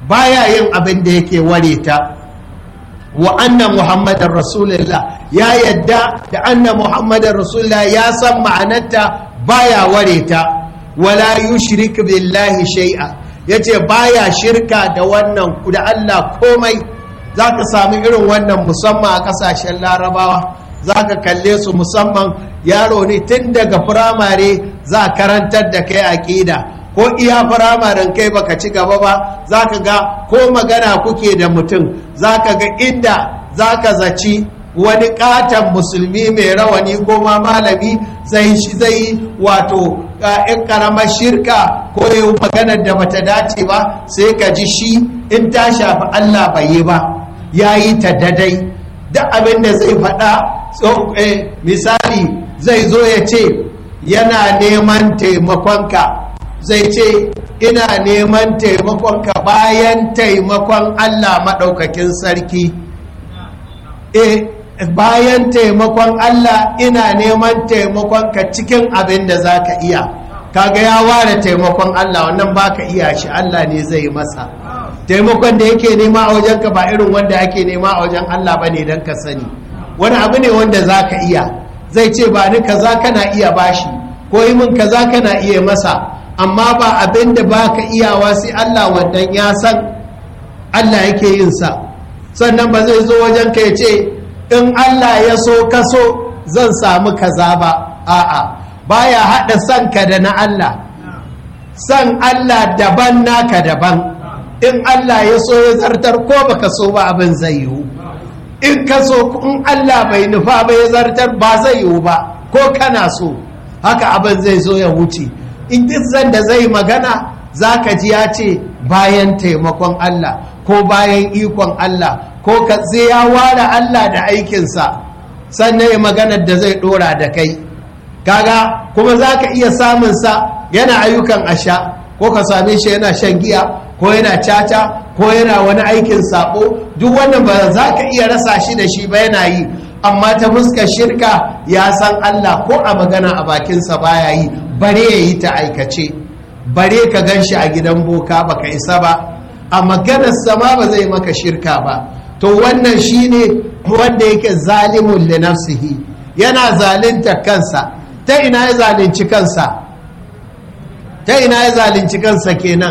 baya yin abin da yake ware ta wa anna muhammadar rasulullah ya yadda da anna muhammadar rasulullah ya san ma'anarta baya ware ta wala yushrik billahi shay'a yace baya shirka da wannan da Allah komai zaka sami irin wannan musamman a kasashen larabawa zaka kalle su musamman yaro ne tun daga firamare za karantar da kai aqida ko iya firamaren kai baka ci gaba ba za ka ga ko magana kuke da mutum za ka ga inda za ka zaci wani katon musulmi mai rawani ko ma malami zai shi zai wato in karamar shirka ko yi maganar da bata dace ba sai ka ji shi in ta shafi allah bai yi ba ya yi ta dadai da abin da zai faɗa misali zai zo ya ce yana neman taimakonka zai ce ina neman taimakonka bayan taimakon Allah maɗaukakin sarki e bayan taimakon Allah ina neman taimakonka cikin abin da za ka iya kaga ya ware taimakon Allah wannan baka iya shi Allah ne zai masa taimakon da yake nema a wajenka ba irin wanda ake nema a wajen Allah ba ne don ka sani wani abu ne wanda za ka iya zai ce ba ni kaza kana iya bashi ko yi min kaza kana iya masa amma ba abin da ba ka iyawa sai Allah wannan ya san Allah yake yin sa sannan ba zai zo wajen ka ya ce in Allah ya so ka so zan samu kaza ba a'a baya haɗa san ka da na Allah san Allah daban naka daban in Allah ya so ya zartar ko baka so ba abin zai yiwu in ka so in Allah bai nufa ba ya zartar ba zai yiwu ba ko kana so haka abin zai zo ya wuce in duk da zai magana za ka ji ya ce bayan taimakon Allah ko bayan ikon Allah ko ka zai ya ware Allah da aikinsa sannan ya maganar da zai dora da kai kaga kuma za ka iya samunsa yana ayyukan asha ko ka same shi yana shan giya ko yana caca ko yana wani aikin sabo duk wannan ba za ka iya rasa shi da shi ba yana yi amma ta fuskar shirka ya san Allah ko a magana a bakinsa baya yi bare ya yi ta aikace bare ka gan shi a gidan boka baka isa ba a maganar sama ba zai maka shirka ba to wannan shine wanda yake zalimun li nafsihi yana zalunta kansa ta ina ya zalunci kansa ta ina ya zalunci kansa kenan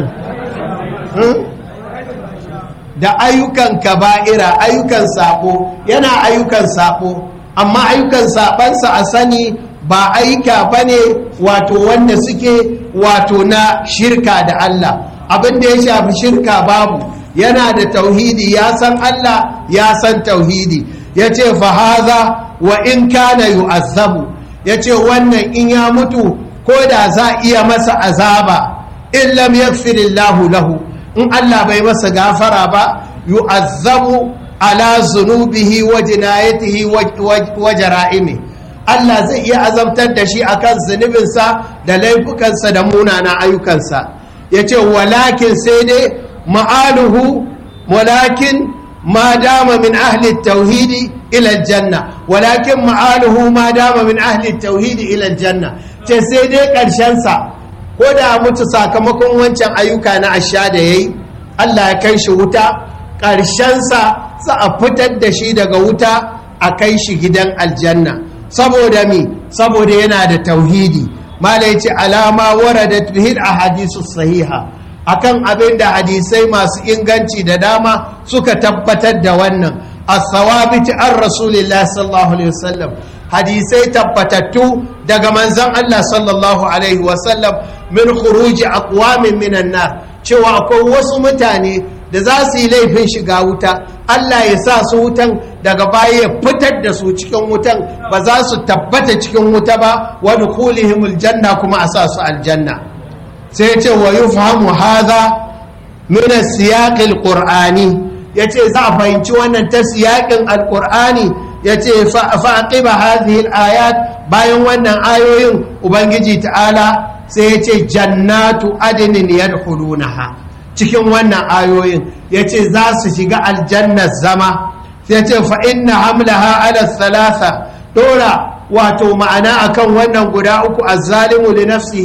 da ayyukan kaba'ira ayyukan sabo yana ayyukan sabo amma ayyukan sabansa a sani ba aika ba ne wato wanda suke wato na shirka da Allah abin da ya shafi shirka babu yana da tauhidi ya san Allah ya san tauhidi ya ce fahaza wa in kana yu'azzabu ya ce wannan in ya mutu ko da za iya masa azaba in lam yaghfirillahu lahu in Allah bai masa gafara ba yu'azzabu ala zunubihi wa jinayatihi wa jara'imi Allah zai iya azabtar da shi akan zunubinsa da laifukansa da munana ayyukansa ya ce walakin sai dai ma'aluhu walakin ma dama min ahli tauhidi ila janna walakin ma'aluhu ma dama min ahli tauhidi ila janna ce sai dai ƙarshensa ko da mutu sakamakon wancan ayyuka na asha da yayi Allah ya kai shi wuta ƙarshensa za a fitar da shi daga wuta a kai shi gidan aljanna saboda mi saboda yana da tauhidi mala yace alama waradat bihi ahadisu sahiha akan abin da hadisai masu inganci da dama suka tabbatar da wannan as-sawabiti an rasulillah sallallahu alaihi wasallam hadisai tabbatattu daga manzon Allah sallallahu alaihi wasallam min khuruji aqwamin minan nar cewa akwai wasu mutane da za su yi laifin shiga wuta Allah ya sa su wutan daga baya ya fitar da su cikin wutan ba za su tabbata cikin wuta ba wa dukhulihimul janna kuma a sa su aljanna sai ya ce wa yufhamu hadha min as-siyaq al-qur'ani yace za a fahimci wannan ta siyaqin al-qur'ani yace fa aqiba hadhihi al-ayat bayan wannan ayoyin ubangiji ta'ala sai yace jannatu adnin yadkhulunaha cikin wannan ayoyin ya ce za su shiga aljannar zama sai ce fa'in na hamlaha ala salasa ɗora wato ma'ana akan wannan guda uku a zalimu da nafsihi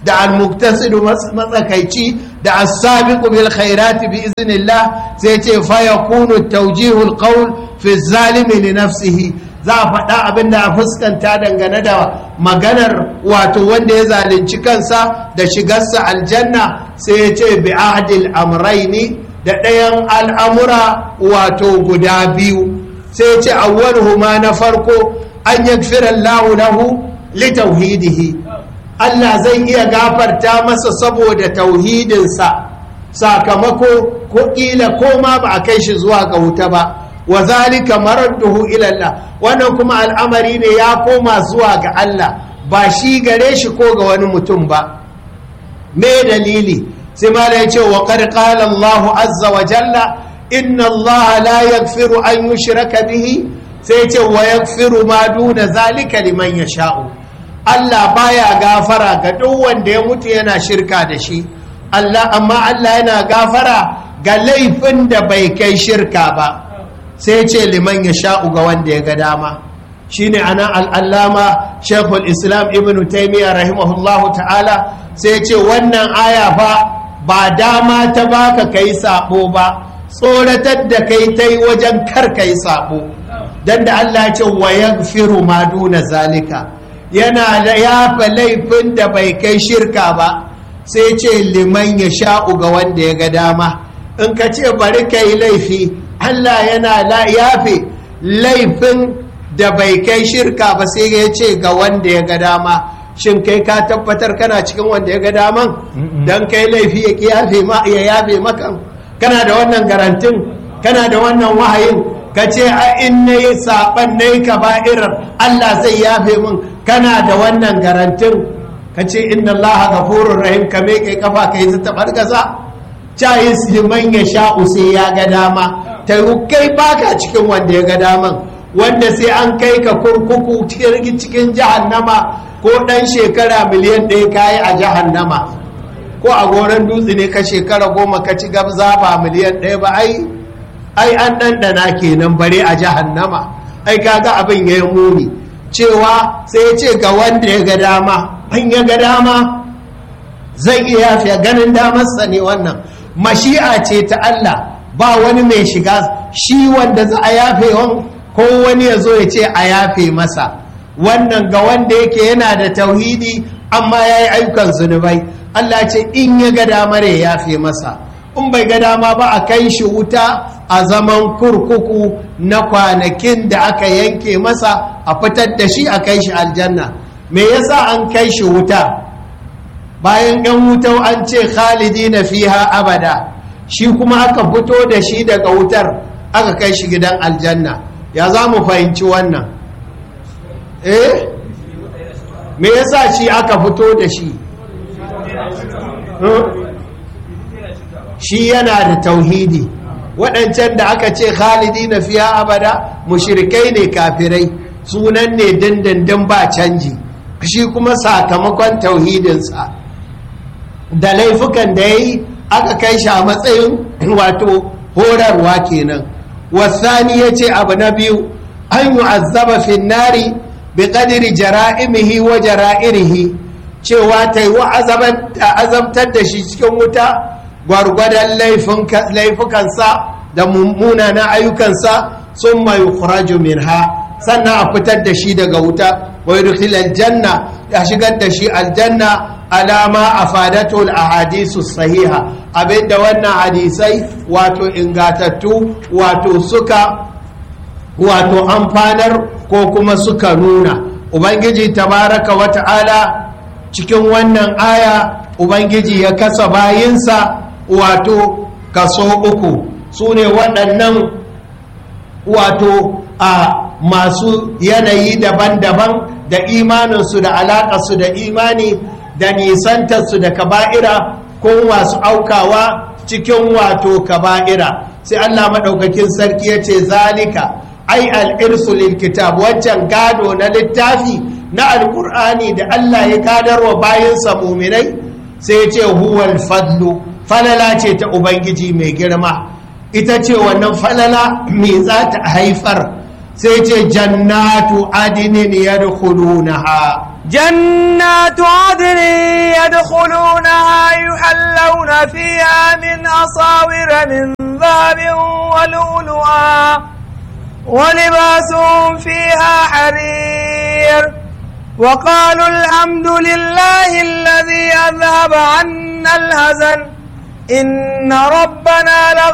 da al-muktasidu matsakaici da as-sabiqu bil khairati bi iznillah sai ce fa yakunu tawjihu al-qawl fi zalimi li nafsihi za a faɗa abin da a fuskanta dangane da maganar wato wanda ya zalunci kansa da shigarsa aljanna sai ya ce bi ahdil amraini da ɗayan al'amura wato guda biyu sai ya ce awwaluhuma na farko an yaghfira Allahu lahu li tauhidihi Allah zai iya gafarta masa saboda tauhidinsa sakamako ko ƙila ko ma ba a kai shi zuwa ga wuta ba wa zalika maradduhu ila Allah wannan kuma al'amari ne ya koma zuwa ga Allah ba shi gare shi ko ga wani mutum ba me dalili sai mala ya ce wa qad qala Allah azza wa jalla inna Allah la yaghfiru an yushraka bihi sai ya ce wa yaghfiru ma duna zalika liman yasha'u Allah baya gafara ga duk wanda ya mutu yana shirka da shi Allah amma Allah yana gafara ga laifin da bai kai shirka ba sai ce liman ya sha'u ga wanda ya ga dama shine ana al'allama shekul islam ibn taimiyya rahimahullahu ta'ala sai ce wannan aya fa ba dama ta baka kai sabo ba tsoratar da kai ta yi wajen kar kai sabo don da Allah ce wa yaghfiru ma duna zalika yana da yafa laifin da bai kai shirka ba sai ce liman ya sha'u ga wanda ya ga dama in ka ce bari ka yi laifi Allah yana yafe laifin da bai kai shirka ba sai ya ce ga wanda ya ga dama shin kai ka tabbatar kana cikin wanda ya ga daman don kai laifi ya yafe maka kana da wannan garantin kana da wannan wahayin ka ce a in na yi saɓan na yi kaba'irar Allah zai yafe min kana da wannan garantin ka ce inna Allah gafurur rahim ka kai kafa ka yi ta bargaza cayis liman ya sha'u sai ya ga dama ta kai baka cikin wanda ya ga daman wanda sai an kai ka kurkuku cikin jahannama ko dan shekara miliyan ɗaya kayi a jahannama ko a goron dutse ne ka shekara goma ka ci gabza ba miliyan ɗaya ba ai ai an ɗanɗana kenan bare a jahannama ai kaga abin ya yi muni cewa sai ya ce ga wanda ya ga dama an ya ga dama zai iya yafiya ganin damarsa ne wannan mashi'a ce ta Allah ba wani mai shiga shi wanda za a yafe ko wani ya zo ya ce a yafe masa wannan ga wanda yake yana da tauhidi amma ya yi ayyukan zunubai Allah ce in ya ga damar ya yafe masa in bai ga dama ba a kai shi wuta a zaman kurkuku na kwanakin da aka yanke masa a fitar da shi a kai shi aljanna me yasa an kai shi wuta bayan yan wuta an ce khalidi na fiha abada shi kuma aka fito da shi daga wutar aka kai shi gidan aljanna ya za mu fahimci wannan eh me yasa shi aka fito da shi shi yana da tauhidi waɗancan da aka ce khalidi na fiya abada mushrikai ne kafirai sunan ne dindindin ba canji shi kuma sakamakon tauhidinsa da laifukan da ya yi aka kai shi a matsayin wato horarwa kenan wasani ya ce abu na biyu an yi azaba finnari bi kadiri jara'imihi wa jara'irihi cewa ta yi wa azabtar da shi cikin wuta gwargwadon laifukansa da munanan ayyukansa sun mai kuraju min ha sannan a fitar da shi daga wuta wai rufil aljanna ya shigar da shi aljanna alama a fadatul ahadisu sahiha abinda wannan hadisai wato ingatattu wato suka wato amfanar ko kuma suka nuna ubangiji tabaraka wa ta'ala cikin wannan aya ubangiji ya kasa bayinsa wato kaso uku su ne waɗannan wato a masu yanayi daban-daban da imaninsu da alaƙarsu da imani da nisantarsu da kaba'ira ko masu aukawa cikin wato kaba'ira sai allah maɗaukakin sarki ya ce zalika ai al'irsu lil kitab wancan gado na littafi na alƙur'ani da allah ya gadarwa bayansa muminai sai ce huwal fadlu falala ce ta ubangiji mai girma ita ce wannan falala mai za ta haifar sai ce jannatu adinin yadkhulunaha جنات عدن يدخلونها يحلون فيها من أصاور من ذهب ولؤلؤا ولباسهم فيها حرير وقالوا الحمد لله الذي أذهب عنا الهزن إن ربنا لغ